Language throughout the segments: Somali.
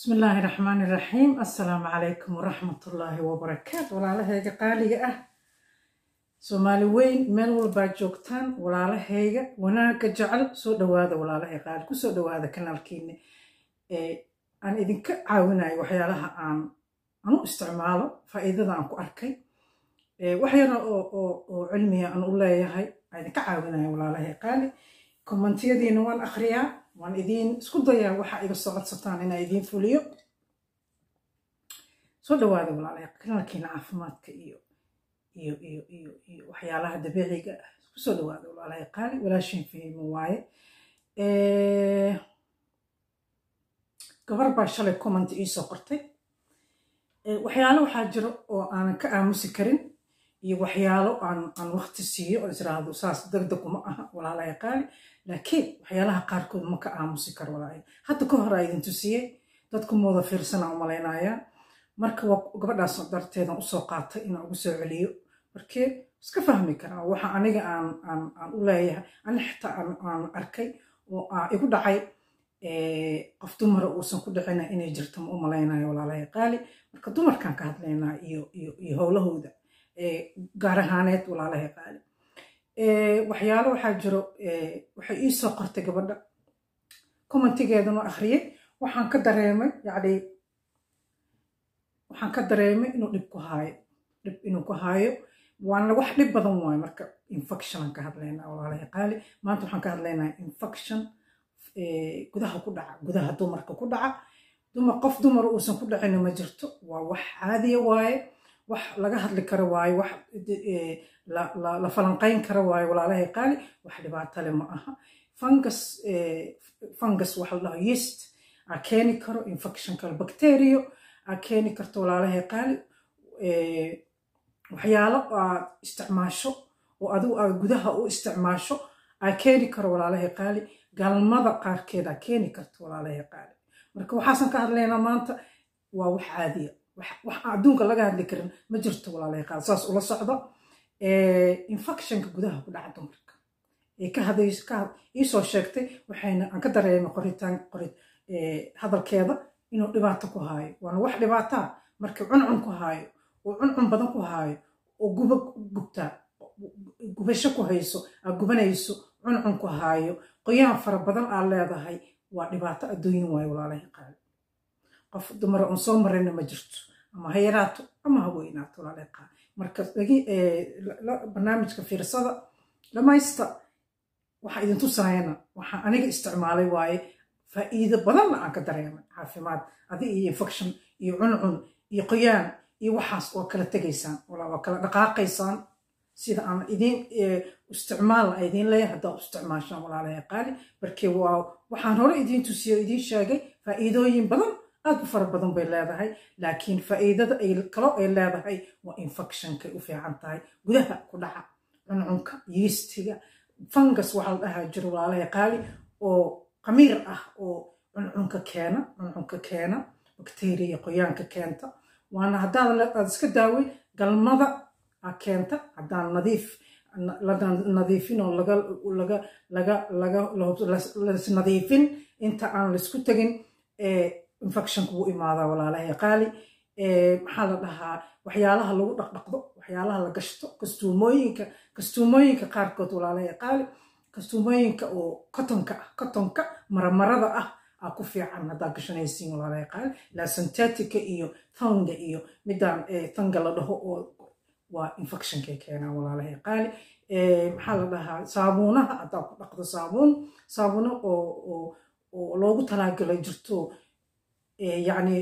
بسم الله الرحمن الرحيم السلام عليكم ورحمة الله وبركاته walaalahayga qaaliga ah soomaali weyn meel walbaa joogtaan walaalahayga wanaagga jecel soo dhawaada walaalahay qaali kusoo dhawaada kanaalkiina aan idinka caawinayo waxyaalaha aan aan u isticmaalo faa'iidada aan ku arkay wax yara oo cilmiga aan u leeyahay aan idinka caawinayo walaalahay qaali kommentiyadiina waan akhriyaa waan idiin isku dayaa waxa iga soo codsataan inaa idiin fuliyo soo dhawaada walaalahay kanaalkiina caafimaadka iyo iyo iyo iyo iyo waxyaalaha dabiiciga ah kusoo dhawaada walaalahay qaali walaashin fahimo waaye gabar baa shalay comment iisoo qortay waxyaalo waxaa jiro oo aanan ka aamusi karin iyo waxyaalo aan aan waqti siiyo oo israahdo saas degdeg uma aha walaalahay qaali laakiin waxyaalaha qaarkood ma ka aamusi karo walaalahay hadda ka hor aa idin tusiyey dadku mooda fiirsanaa u malaynayaa marka waa gabadhaas darteedan usoo qaatay inaan ugu soo celiyo markee iska fahmi karaa waxa aniga aan aan aan u leeyahay ani xitaa aan aan arkay oo aa igu dhacay qof dumara uusan ku dhicina inay jirto ma u malaynayo walaalahay qaali marka dumarkaan ka hadlaynaa iyo iyo iyo howlahooda gaar ahaaneed walaalahay qaali waxyaalo waxaa jiro waxay ii soo qortay gabadha commentigeedana akhriyey waxaan ka dareemay yacni waxaan ka dareemay inuu dhib ku haayo dhib inuu ku haayo waana wax dhib badan waayo marka infection aan ka hadlaynaa walaalahay qaali maanta waxaan ka hadlaynaa infection gudaha ku dhaca gudaha dumarka ku dhaca dumar qof dumar uusan ku dhacina ma jirto waa wax caadiya waaye wax laga hadli karo waaye wax la falanqayn karo waaye walaalahay qaali wax dhibaato le ma aha fungus fungus waxa la dhaho yeast aa keeni karo infection kale bacterio aa keeni karto walaalahay qaali waxyaalo aad isticmaasho oo adigu aad gudaha u isticmaasho aa keeni karo walaalahay qaali galmada qaarkeed aa keeni karto walaalahay qaali marka waxaasan ka hadlaynaa maanta waa wax caadiya wax adduunka laga hadli karin ma jirto walaalahay qaali saas ula socdo infectionka gudaha ku dhaca dumarka ee ka hadays ka iisoo sheegtay waxayna aan ka dareemay qoritaan qorid hadalkeeda inuu dhibaato ku haayo waana wax dhibaataa markii cuncun ku haayo oo cuncun badan ku haayo oo guba gubtaa gubasho ku hayso aa gubanayso cuncun ku haayo qoyaan fara badan aa leedahay waa dhibaato adduunyin waayo walaalahay qaali qof dumara oon soo marayna ma jirto ama ha yaraato ama ha weynaato walaalahay qaali marka barnaamijka fiirsada dhamaysta waxaa idin tusaayana waxaa aniga isticmaalay waaye faa'iido badanna aan ka dareemay caafimaad adi iyo infection iyo cuncun iyo qoyaan iyo waxaas waa kala tegaysaan waa kala dhaqaaqaysaan sida aan idiin isticmaalna a idiin leeyahay haddaa u isticmaashaan walaalahay qaali markee waa waxaan hore idiin tusiyo idiin sheegay faa'iidooyin badan aad u fara badan bay leedahay laakiin faa'iidada ay kaloo ay leedahay waa infectionkay u fiican tahay gudaha ku dhaca cuncunka yiistiga fungus waxaa la dhahaa jiro walaalahay qaali oo qamiir ah oo cuncunka keena cuncunka keena bakteriya qoyaanka keenta waana haddaan aad iska daaway galmada a keenta haddaan nadiif nadiifin oo laga laga laga laga lasnadiifin inta aan laisku tegin infectionka wuu imaadaa walaalahay qaali maxaa la dhahaa waxyaalaha lagu dhaqdhaqdo waxyaalaha la gashto kastuumooyinka kastuumooyinka qaarkood walaalahay qaali kastuumooyinka oo kotonka ah kotonka maramarada ah aa ku fiican haddaa gashanaysiin walaalahay qaali la syntetica iyo thanga iyo midaan thanga la dhaho oo waa infectionkay keenaan walaalahay qaali maxaa la dhahaa saabuunaha haddaa ku dhaqdo saabuun saabuuno oo oo oo loogu talaagalay jirto yacni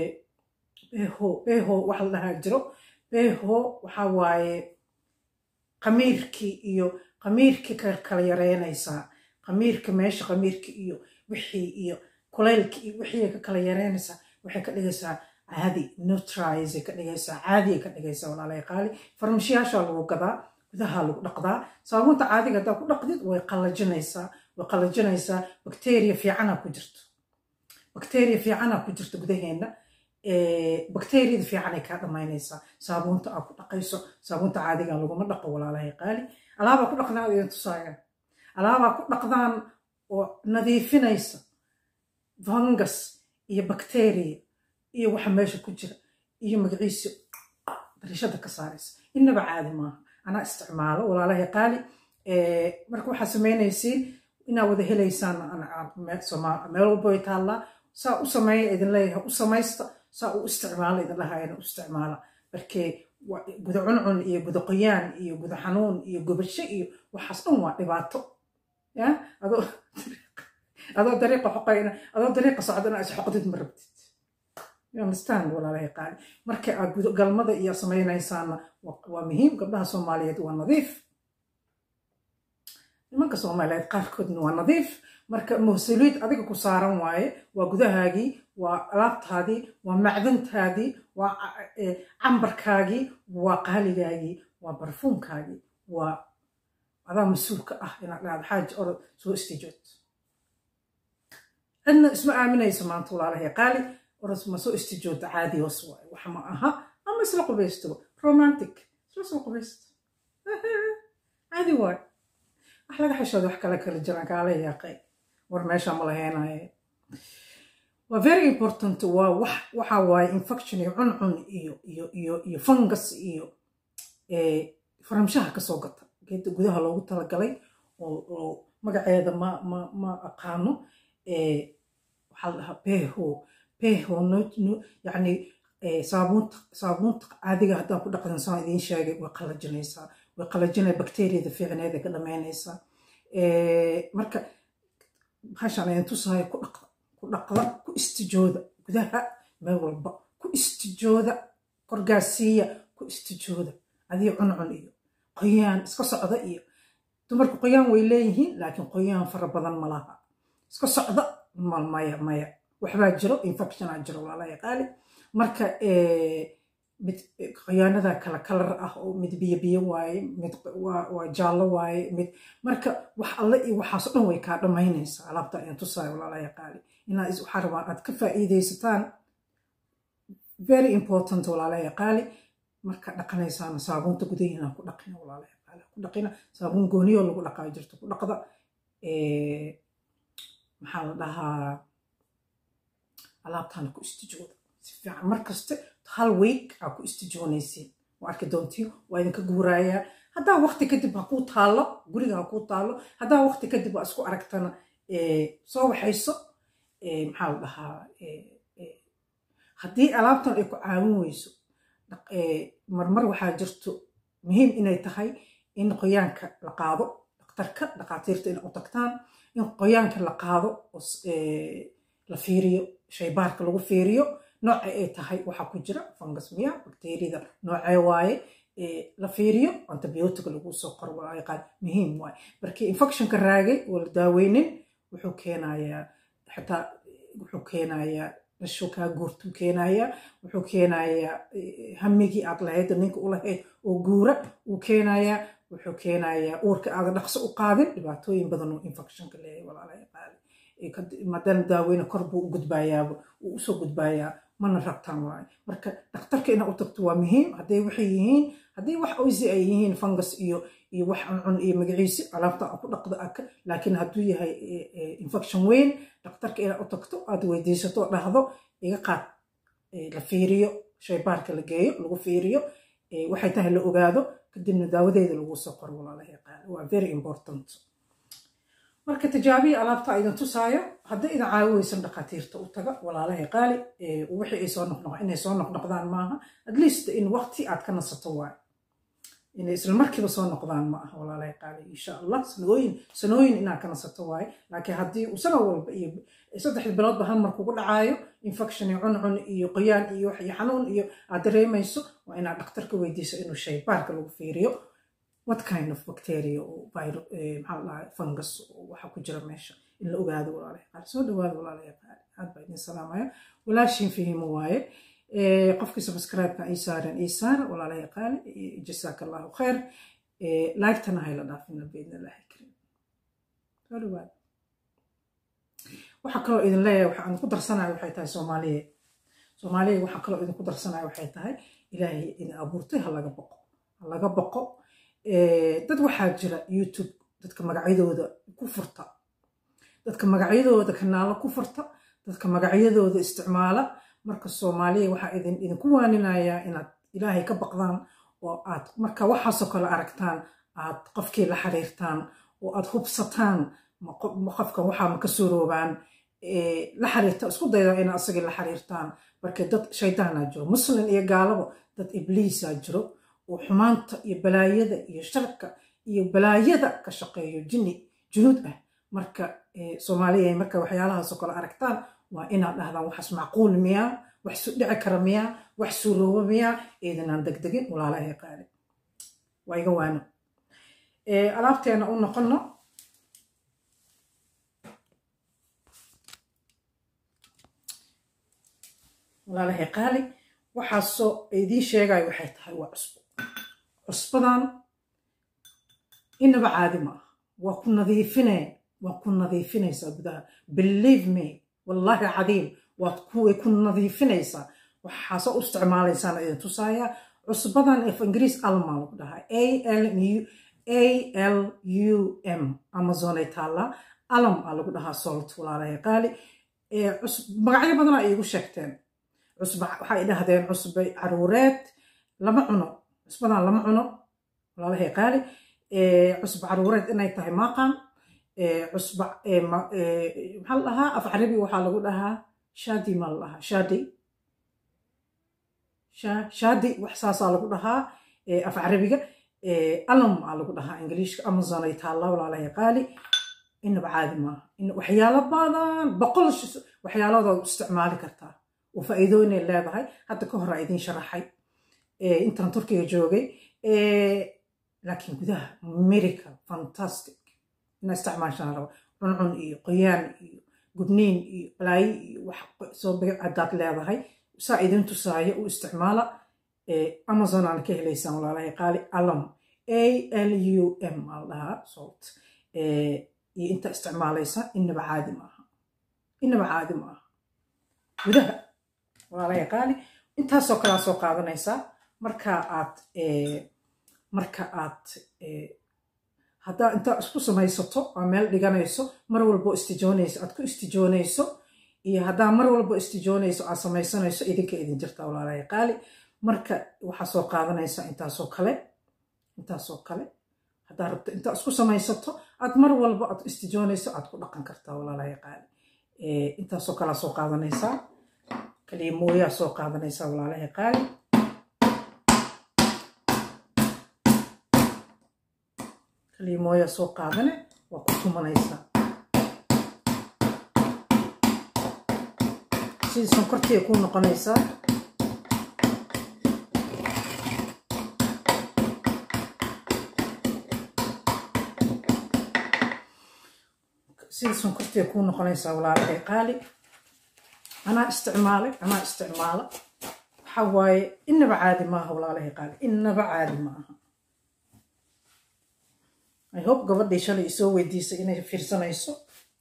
beho beho waxa la dhahaa jiro beho waxa waaye qamiirkii iyo qamiirkii ka kala yareynaysaa qamiirka meesha qamiirka iyo wixii iyo kulaylka iyo wixii ka kala yareynaysaa waxay ka dhigaysaa caadi neutralize ka dhigaysaa caadi ka dhigaysaa walaalahay qaali farmashiyaashaa lagu gadaa gudaha lagu dhaqdaa saabuunta caadiga haddaa ku dhaqdid way qallajinaysaa way qallajinaysaa bakteriya fiicana ku jirto bakteriya fiicana ku jirto gudaheenna bakteriyada fiicanay kaa dhamaynaysaa saabuunta aa ku dhaqayso saabuunta caadiga laguma dhaqo walaalahay qaali alaabaa ku dhaqdaan idin tusaayaan alaabaa ku dhaqdaan oo nadiifinaysa fungus iyo bakteriya iyo waxa meesha ku jira iyo magaciisa darishada ka saaraysa innaba caadi maaha anaa isticmaalo walaalahay qaali marka waxaa samaynaysiin inaa wada helaysaan meel walba way taallaa saa u sameeya idin leeyahay u samaysta saa u isticmaala idin dhahayana u isticmaala markee guda cuncun iyo guda qoyaan iyo guda xanuun iyo gubasho iyo waxaas dhan waa dhibaato ya adoo adoo dariiqa xoqayna adoo dariiqa socdana is xoqdid ma rabtid you understand walaalahay qaali marka aad galmada iyo samaynaysaana waa muhiim gabdhaha soomaaliyeed waa nadiif nimanka soomaaliyeed qaarkoodna waa nadiif marka mas-uuliyaed adiga ku saaran waaye waa gudahaagii waa alaabtaadii waa macdantaadii waa cambarkaagii waa qaaligaagii waa barfuunkaagii waa adaa mas-uulka ah inaad dhahdo xaaji orod soo istijood cidna isma aaminayso maanta walaalahay qaali orod ma soo istijooda caadi hoos waaye wax ma aha ama isla qubaysto romantic isla soo qubaysto caadi waaye wax laga xishooda wax kale kala jiraan kaala yaaqay war meesha ma laheenaye waa very important waa wax waxa waaye infection iyo cuncun iyo iyo iyo iyo fungus iyo faramshaha kasoo gata geedda gudaha loogu talagalay oo magaceeda ma ma ma aqaano waxaa la dhahaa beho beho yani saabuunta saabuunta caadiga haddaan ku dhaqdan saan idiin sheegay way qalajinaysaa way qalajinaya bakteriyada fiicneed ay ka dhamaynaysaa marka bahashan ayan tusaaya ku dhaqda ku dhaqda ku istijooda gudaha meel walba ku istijooda korgaasiiya ku istijooda adiga cuncun iyo qoyaan iska socda iyo dumarku qoyaan way leeyihiin laakiin qoyaan fara badan ma laha iska socda maya maya waxbaa jiro infectionaa jiro walaalaha qaali marka mid qoyaanada kala kalar ah oo mid biyo biyo waaye mid waa jaallo waaye mid marka wax alle iyo waxaas dhan way kaa dhammaynaysaa alaabta ayaan tusaayo walaalaha qaali inaa waxaa rabaa aad ka faa'iidaysataan very important walaalaha qaali marka dhaqanaysaan saabuunta gudahiina ku dhaqina walaalaha qaali ku dhaqina saabuun gooniyoo lagu dhaqaa jirto ku dhaqda maxaa la dhahaa alaabtaana ku istijooda si fiican mar kaste hal week aa ku istijoonaysiin waa arki doontiin waa idinka guuraayaa haddaa waqti kadib ha kuu taallo guriga ha kuu taallo haddaa waqti kadib waa isku aragtana soo waxayso maxaa la dhahaa haddii alaabtan ay ku caawin weyso marmar waxaa jirto muhiim inay tahay in qoyaanka la qaado dhakhtarka dhakhaatiirta inay u tagtaan in qoyaanka la qaado la fiiriyo shaybaarka lagu fiiriyo nooca ay tahay waxaa ku jira fungus miya bakteriyada noocee waaye la fiiriyo antibiotica lagu soo qoro walaa qaal muhiim waaye markii infectionka raagay oo la daaweynin wuxuu keenayaa xitaa wuxuu keenayaa dhasho kaa guurtuu keenayaa wuxuu keenayaa hamigii aad lahayd ninka u lahayd oo guura uu keenayaa wuxuu keenayaa uurka aadan dhaqso u qaadin dhibaatooyin badan oo infectionka leeyahay walaalaha qaali madana daaweyne kor buu u gudbaayaaba uu usoo gudbaayaa mana rabtaan waaye marka dhakhtarka inaa u tagto waa muhiim hadday waxay yihiin haddii wax oysi ay yihiin fungus iyo iyo wax cuncun iyo magaciisi alaabta ku dhaqda aka laakiin hadduu yahay infection weyn dhakhtarka inaa u tagto aad weydiisato dhahdo iga qaad la fiiriyo shaybaarka la geeyo lagu fiiriyo waxay tahay la ogaado kadibna daawadeeda lagu soo qoro walaalaha qaali waa very important marka tijaabiya alaabta idin tusaayo hadday idin caawi weysan dhakhaatiirta u taga walaalahay qaali wixii ay soo noqnoq inay soo noqnoqdaan maaha at least in waqti aad ka nasato waayo inay isla markiiba soo noqdaan ma aha walaalahay qaali insha allah sanooyin sanooyin inaad ka nasato waaye laakiin haddii uu sano walba iyo saddexda biloodba hal mar kugu dhacaayo infection iyo cuncun iyo qoyaan iyo wax iyo xanuun iyo aad dareemayso waa inaad dhakhtarka weydiiso inuu shaybaarka lagu fiiriyo what kind of bacteria oo virus maxaa la dhahaa fungus waxa ku jira meesha in la ogaado walaalahay qaali soo dhawaada walaalahay qaali aad baa idin salaamaya walaashiin fahimo waaye qofkii subscribe-ka ii saaren ii saara walaalahay qaali jasaaka allahu khayr laagtana hayla dhaafina biidna illaahi karim soo dhawaada waxaa kaloo idin leeyahay waxa aan ku darsanayo waxay tahay soomaaliya soomaaliya waxaa kaloo idinku darsanayo waxay tahay ilaahay idin abuurtay ha laga boqo ha laga boqo dad waxaa jira youtube dadka magacyadooda ku furta dadka magacyadooda kanaalo ku furta dadka magacyadooda isticmaala marka soomaaliya waxaa idin idinku waaninayaa inaad ilaahay ka baqdaan oo aad marka waxaasoo kale aragtaan aad qofkii la xiriirtaan oo aad hubsataan qofkan waxaa ma ka suuroobaan la xiriirta isku dayda ina asagii la xiriirtaan marka dad shaydaanaa jiro muslim iyo gaalaba dad ibliisaa jiro oo xumaanta iyo balaayada iyo sharka iyo balaayada ka shaqeeyo jini junuud ah marka soomaaliya marka waxyaalahaasoo kale aragtaan waa inaad dhahdaan waxaas macquul miyaa wax su dhici kara miyaa wax suurooba miyaa eedanaan degdegin walaalahay qaali waa iga waano alaabteena u noqono walaalahay qaali waxaasoo idiin sheegayo waxay tahay waa cusbo cusbadan inaba caadi ma ah waa ku nadiifinee waa ku nadiifinaysaa gudaha believe me wallaahi cadiim waad kuway ku nadiifinaysaa waxaasoo u isticmaalaysaan idin tusaaya cusbadan af ingiriis alma lagu dhahaa a l a l u m amazonay taallaa alam aa lagu dhahaa salt walaalahay qaali magacyo badanaa iigu sheegteen cusba waxay dhahdeen cusba caruureed lama cuno cusbadan lama cuno walaalahay qaali cusba caruureed inay tahay maaqan cusba maxaa la dhahaa af carabi waxaa lagu dhahaa shadi maa la dhahaa shadi shadi wax saasaa lagu dhahaa af carabiga alam aa lagu dhahaa ingiliishka amazon ay taallaa walaalahay qaali inaba caadi maaha waxyaalo badan boqol waxyaaladood isticmaali kartaa oo faa'iidooyinay leedahay hadda ka hor aa idiin sharaxay intaan turkiga joogay laakiin gudaha miracle fantastic ina isticmaashaan raba cuncun iyo qoyaan iyo gubniin iyo balaayi iyo wax soo biga haddaad leedahay saa idin tusaayo u isticmaala amazon aan ka helaysaan walaalahay qaali alam a l u m aa dhahaa salt iyo inta isticmaalaysa inaba caadi maaha inaba caadi maaha gudaha walaalahay qaali intaasoo kalea soo qaadanaysaa marka aad marka aad haddaa intaa isku samaysato aa meel dhiganayso mar walbo istijoonayso aad ku istijoonayso iyo haddaa mar walbo istijoonayso aad samaysanayso idinka idin jirta walaalahay qaali marka waxaa soo qaadanaysaa intaasoo kale intaasoo kale haddaa rabto intaa isku samaysato aad mar walbo aad istijoonayso aad ku dhaqan kartaa walaalahay qaali intaasoo kalea soo qaadanaysaa kaliya mooyaa soo qaadanaysaa walaalahay qaali kaliya mooyaa soo qaadane waa ku tumanaysaa sidii sonkortiya kuu noqonaysaa sidii sonkortiya kuu noqonaysaa walaalahay qaali anaa isticmaalay anaa isticmaala waxa waaye inaba caadi maaha walaalahay qaali inaba caadi maaha i hope gabadhii shalay isoo weydiisay inay fiirsanayso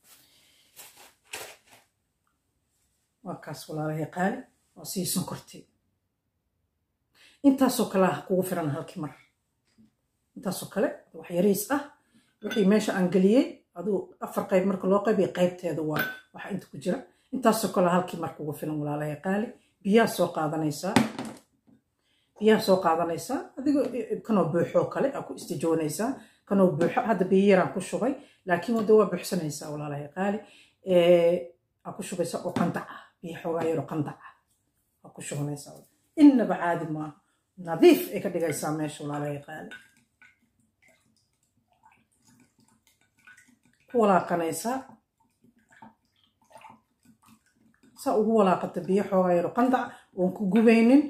waa kaas walaalahay qaali waa sii sonkortii intaasoo kale ah kugu firan halkii mar intaasoo kale wax yariis ah wixii meesha aan geliyey aduu afar qayb marka loo qaybiya qaybteeda waa waxa inta ku jira intaasoo kale halkii mar kugu filan walaalahay qaali biyaa soo qaadanaysaa biyaa soo qaadanaysaa adigoo kanoo buuxoo kale aa ku istijoonaysaa kanoo buuxo hadda biyo yaraan ku shubay laakiin wadda waa buuxsanaysaa walaalahay qaali aa ku shubaysaa oo qandac ah biyo xoogaa yaroo qandac ah aa ku shubanaysaa innaba caadi maaha nadiif ay ka dhigaysaa meesha walaalahay qaali ku walaaqanaysaa saa ugu walaaqata biyo xoogaa yaroo qandac oon ku gubaynin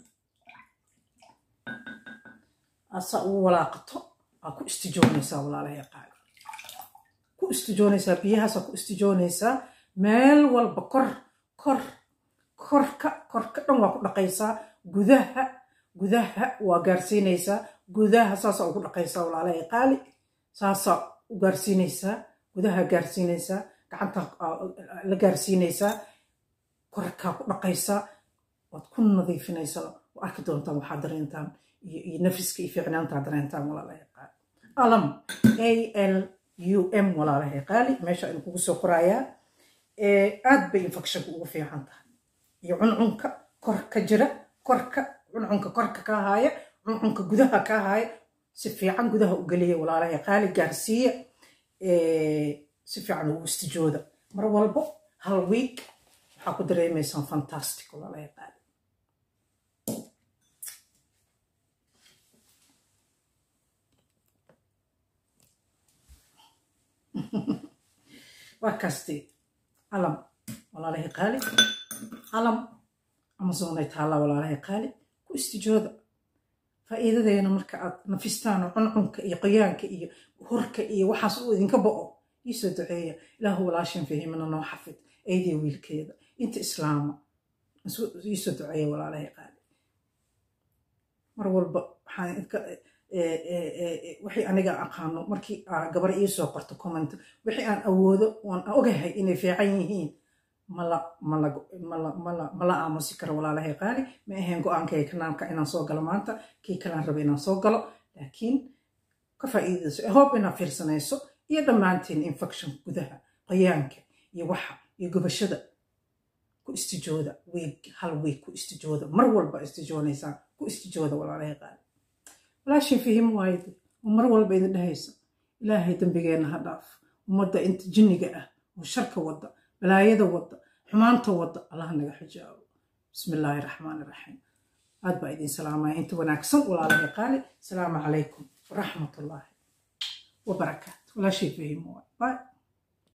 saa ugu walaaqato aa ku istijoonaysaa walaalahay qaali ku istijoonaysaa biyahaasaa ku istijoonaysaa meel walba kor kor korka korka dhan waa ku dhaqaysaa gudaha gudaha waa gaarsiinaysaa gudaha saasaa ugu dhaqaysaa walaalahay qaali saasaa u gaarsiinaysaa gudaha gaarsiinaysaa gacanta la gaarsiinaysaa korkaa ku dhaqaysaa waad ku nadiifinaysaa waa arki doontaan waxaad dareentaan iyo nafiska iyo fiicnaantaa dareentaan walaalahay qaali alam a l u m walaalahay qaali meesha aynu kugu soo qorayaa aad bay infectionka ugu fiican tahay iyo cuncunka kor ka jira korka cuncunka korka ka haaya cuncunka gudaha ka haaya si fiican gudaha u geliya walaalahay qaali gaarsiiya si fiican ugu istijooda mar walbo hal week waxaa ku dareemaysaan fantastic walaalahay qaali waa kaastee calam walaalahay qaali calam amazonay taallaa walaalahay qaali ku istijooda faa'iidadeena marka aad nafistaan oo cuncunka iyo qoyaanka iyo horka iyo waxaas uu idinka bo'o iisoo duceeya ilaahu walaashan fahimana noo xafid eydii wiilkeeda inta islaama iisoo duceeya walaalahay qaali mar walba waxaan wixii aniga aqaano markii gabar iisoo qorto comment wixii aan awoodo oon ogahay inay fiican yihiin mala aamusi karo walaalahay qaali ma ahayn go-aankay kanaalka inaan soo galo maanta kii kalaan raba inaan soo galo laakiin ka faa'iidayso hope inaad fiirsanayso iyo dhammaantiin infection gudaha qoyaanka iyo waxa iyo gubashada ku istijooda weeg hal weeg ku istijooda mar walba istijoonaysaan ku istijooda walaalahay qaali walaashin fihim waayde oo mar walba idin dhahaysa ilaahay dembigeenna ha dhaaf ummadda inta jinniga ah oo sharka wadda balaayada wadda xumaanta wadda allah naga xijaabo bismi illaahi raxmaani raxiim aad baa idin salaamaya inta wanaagsan walaalahay qaali asalaamu calaykum waraxmatullaahi wabarakaatu walaashay fihim waay bye